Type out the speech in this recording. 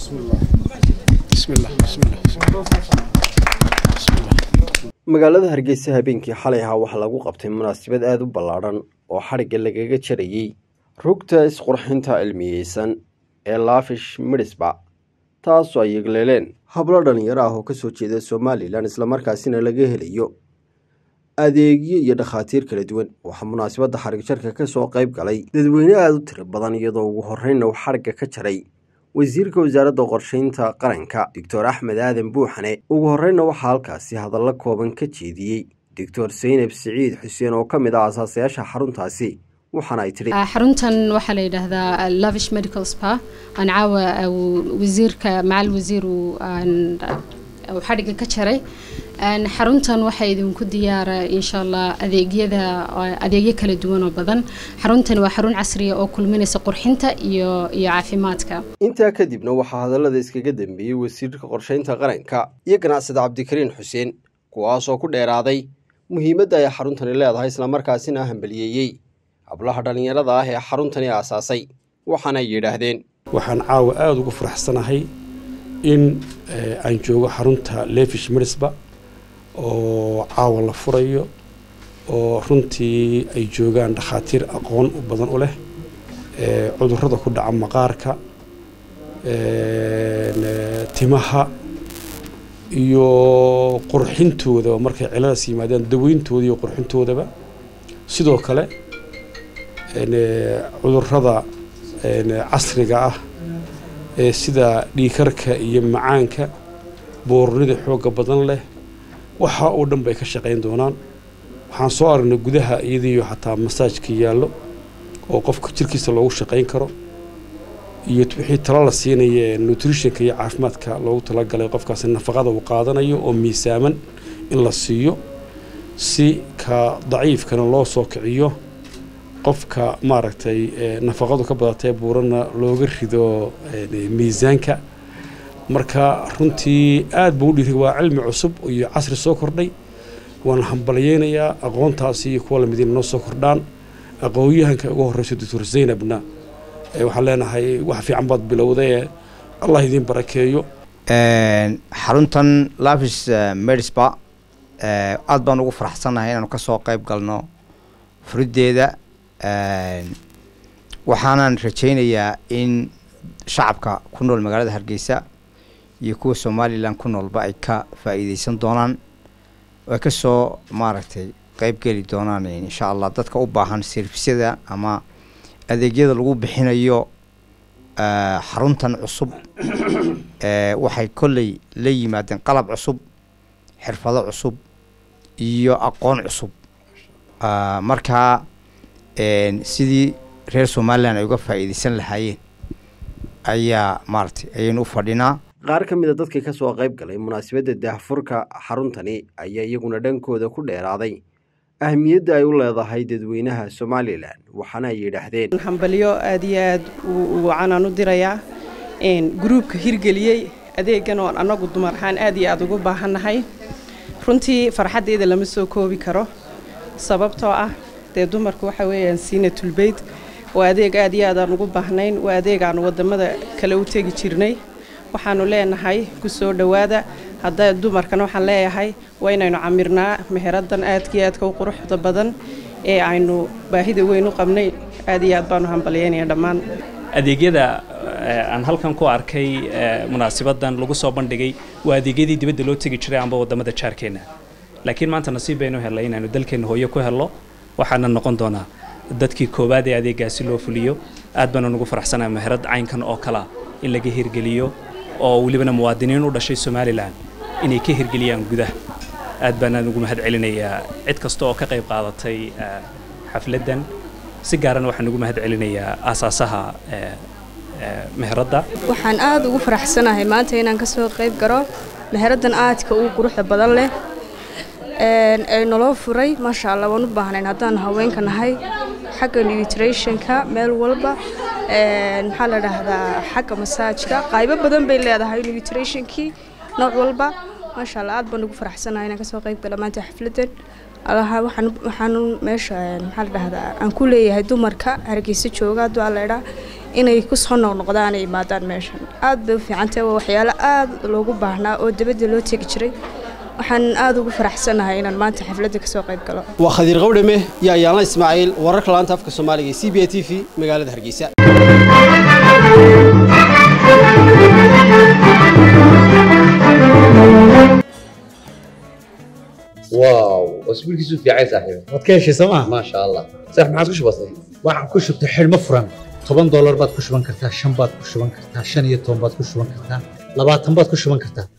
magaalada hargeysa habeenkii xalay ahaa waxaa lagu qabtay munaasabad aada u ballaadhan oo xadhigga lagaga jarayey rugta isqurxinta cilmiyeysan ee laafish midhisba taasoo ay yegleeleen hablo dhallinyaro ah oo ka soo jeeda somalilan islamarkaasina laga helayo adeegyo iyo dhakhaatiir kala duwan waxaa munaasabadda xadhig jarka ka soo qayb galay dadweyne aada u tiro badan iyadoo ugu horreynna uu xadhigga ka jaray wasiirka wasaaradda qorsheynta qaranka doctor axmed aadan buuxane ugu horreynna waxaa halkaasi hadallo kooban ka jeediyey doctor saynab siciid xuseen oo ka mid ah asaasayaasha xaruntaasi waxaana ay tidhi xaruntan waxaa la yidhaahdaa lavish medical spa aan caawa wasiirka macal wasiir uu xadhigga ka jaray xaruntan waxaa idinku diyaara insha allah adeegyada adeegyo kala duwan oo badan xaruntan waa xarun casriya oo kulminaysa qurxinta iyo iyo caafimaadka intaa kadibna waxaa hadallada iskaga dambeeyey wasiirka qorsheynta qaranka iyo ganacsada cabdikariin xuseen kuwaasoo ku dheeraaday muhiimadda ay xaruntani leedahay islamarkaasina hambaliyeeyey hablaha dhallinyarada ah ee xaruntani aasaasay waxaana ay yidhaahdeen waxaan caawa aada ugu faraxsanahay in aan joogo xarunta lefish mirisba oo caawa la furayo oo runtii ay joogaan dhakhaatiir aqoon u badan u leh cudurrada ku dhaca maqaarka timaha iyo qurxintoodaba markay ciladaas yimaadaan daweyntooda iyo qurxintoodaba sidoo kale cudurrada casriga ah ee sida dhiikarka iyo macaanka boornida xoogga badan leh waxa oo dhan bay ka shaqayn doonaan waxaan soo aragnay gudaha iyadiiyo xataa masaajka yaallo oo qofka jirkiisa loogu shaqayn karo iyo wixii talo la siinaya ee nutritionka iyo caafimaadka loogu talagalay qofkaasi nafaqada uu qaadanayo oo miisaaman in la siiyo si ka daciifkana loo soo kiciyo qofka maaragtay nafaqadu ka badatee buurana looga rido miisaanka marka runtii aad buu u dhiiri waa cilmi cusub iyo casri soo kordhay waan hambalyeynayaa aqoontaasi iyo kuwa lamid inay noo soo kordhaan aqoonyahanka ugu horreysa doctor zaynabna waxaan leenahay wax fiican baad bilowday allah idiin barakeeyo xaruntan lavis medisba aad baan ugu faraxsannahay inaanu ka soo qayb galno furiddeeda waxaanan rajaynayaa in shacabka ku nool magaalada hargeysa iyo kuwa somalilan ku noolba ay ka faa'iideysan doonaan ay ka soo maaragtay qayb geli doonaan insha allah dadka u baahan servisyada ama adeegyada lagu bixinayo xaruntan cusub waxay kolley la yimaadeen qalab cusub xirfado cusub iyo aqoon cusub markaa sidii reer somalilan ay uga faa'iideysan lahaayeen ayaa maaragtay ayaynu u fadhinaa qaar ka mid a dadkii ka soo qayb galay munaasabadda daahfurka xaruntani ayaa iyaguna dhankooda ku dheeraaday ahmiyadda ay u leedahay dadweynaha somalilan waxaana ay yidhaahdeen hambalyo aada iyo aad wacanaan u dirayaa gruubka hirgeliyey adeegan oon annagu dumar ahaan aad iyo aada ugu baahannahay runtii farxaddeeda lama soo koobi karo sababtoo ah dee dumarku waxa weeyaan siina tulbeyd waa adeeg aad iyo aad aan ugu baahnayn waa adeeg aan waddamada kale u tegi jirnay waxaanu leenahay ku soo dhowaada hadda dumarkan waxaan leeyahay waa inaynu camirnaa meheradan aadkii aadka u quruxda badan ee aynu baahida weyn u qabnay aad iyo aad baanu hambalyeynaya dhammaan adeegyada aan halkan ku arkay munaasibadan lagu soo bandhigay waa adeegyadii dibadda loo tegi jiray amba waddamada jaarkeenna laakiin maanta nasiib baynu helnay inaanu dalkeenna hooyo ku helno waxaana noqon doonaa dadkii koowaad ee adeegaasi loo fuliyo aad baanu nugu faraxsanaa meherad caynkan oo kalea in laga hirgeliyo oo welibana muwaadiniin u dhashay somalilan inay ka hirgeliyaan gudaha aad baanaan ugu mahad celinayaa cid kasta oo ka qayb qaadatay xafladdan si gaarana waxaan ugu mahad celinayaa aasaasaha meheradda waxaan aada ugu faraxsanahay maanta inaan kasoo qayb garo meheraddan aadka ugu quruxda badan leh ee naloo furay maasha allah waan u baahnayn haddaan haweenka nahay xagga nutritionka meel walba maxaa la dhahdaa xagga masaajka qaybo badan bay leedahay nutritionkii nooc walba maasha allah aad baan ugu faraxsanahay inaan kasoo qayb gala maanta xafladan allaha waxaan waxaan meesha maxaa la dhahdaa aan ku leeyahay dumarka hargeysa jooga hadduu alla idhaa inay kusoo noqnoqdaan ay imaadaan meeshan aad bay u fiicantahay waa waxyaalo aad loogu baahnaa oo dibadda loo tegi jiray waxaan aad ugu faraxsanahay inaan maanta xafladda kasoo qayb galo waa khadiir qawdhame iyo ayaanla ismaaciil wararka laanta afka soomaaliga ee c b a t v magaalada hargeysa واو اسبوعك في عايز صاحبي waad ka heshay sooma ما شاء الله صح ما عاد كش بسيط waxaan ku shubtay xidhmo furan toban doolar baad ku shuban kartaa shan baad ku shuban kartaa shan iyo toban baad ku shuban kartaa labaatan baad ku shuban kartaa